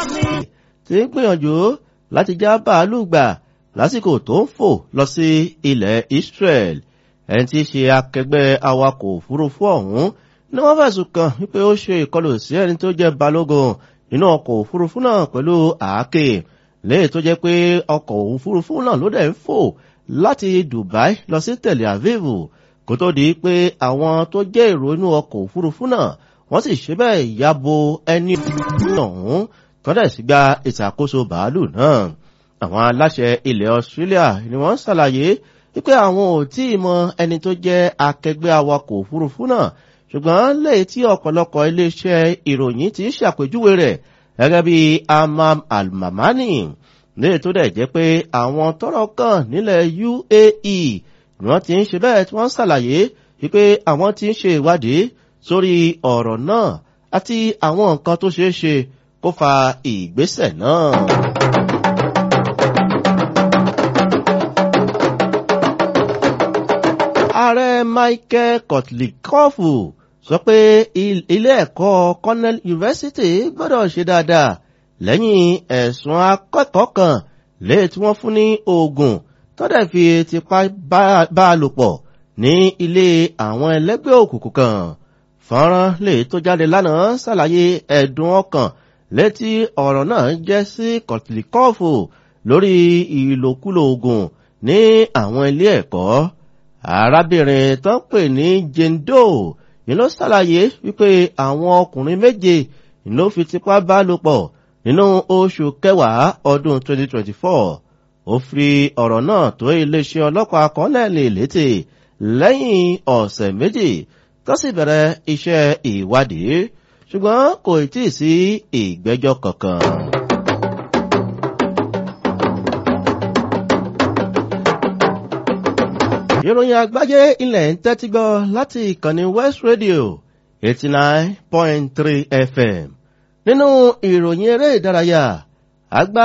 ti ń gbìyànjú láti já bàálù gbà lásìkò tó ń fò lọ sí ilẹ̀ Israel ẹni tí í ṣe akẹgbẹ́ awakọ̀ òfurufú ọ̀hún ni wọ́n fẹ̀sùn kàn wípé ó ṣe ìkọlù sí ẹni tó jẹ́ balógun nínú ọkọ̀ òfurufú náà pẹ̀lú àáké léyìí tó jẹ́ pé ọkọ̀ òfurufú náà ló dẹ̀ ń fò láti Dubai lọ sí Tel Aviv kó tó di pé àwọn tó jẹ́ èrò inú ọkọ̀ òfurufú náà wọ́n sì ṣe bẹ́ẹ̀ yabo ẹni ọ̀hún tọ́lẹ̀ sí gba ìṣàkóso bàálù náà àwọn aláṣẹ ilẹ̀ Australia ni wọ́n ṣàlàyé wípé àwọn ò tí ì mọ ẹni tó jẹ́ akẹgbẹ́ awakọ̀ òfurufú náà ṣùgbọ́n lẹ́yìn tí ọ̀pọ̀lọpọ̀ iléeṣẹ́ ìròyìn ti ṣàpèjúwe rẹ̀ gẹ́gẹ́ bí Amam Al-Mamani léyìí tó dẹ̀ jẹ́ pé àwọn tọ́rọ̀ kàn nílẹ̀ UAE ni wọ́n ti ń ṣe bẹ́ẹ̀ tí wọ́n ṣàlàyé wípé àwọn ti ń ṣe ìwádìí sórí ọ̀rọ̀ náà àti àwọn nǹkan tó ṣeé ṣe kó fa ìgbésẹ̀ náà. ààrẹ Michael Kotlikov sọ pé ilé ẹ̀kọ́ Cornell University gbọ́dọ̀ ṣe dáadáa lẹ́yìn ẹ̀sùn akẹ́kọ̀ọ́ kan léè tí wọ́n fún ní oògùn tọ́dẹ̀ fi tipá bá a lò pọ̀ ní ilé àwọn ẹlẹ́gbẹ́ òkùnkùn kan fọ́nrán lè tó jáde lánàá ṣàlàyé ẹ̀dùn ọkàn létí ọ̀rọ̀ náà jẹ́ sí Kotlikov lórí ìlòkulò oògùn ní àwọn ilé ẹ̀kọ́ arábìnrin tó ń pè ní Jane Doe yìí ló ṣàlàyé wípé àwọn ọkùnrin méje ló fi tipá bá lò pọ̀ nínú oṣù kẹwàá ọdún 2024 ó fi ọ̀rọ̀ náà tó iléeṣẹ́ ọlọ́pàá kọ́nẹ́ẹ̀lì létí lẹ́yìn ọ̀sẹ̀ méjì tó sì bẹ̀rẹ̀ iṣẹ́ ìwádìí ṣùgbọ́n kò tí ì sí ìgbẹ́jọ́ kankan. ìròyìn àgbáyé ilẹ̀ ń tẹ́tí gbọ́ láti ìkànnì West Radio eighty nine point three FM nínú ìròyìn eré ìdárayá àgbà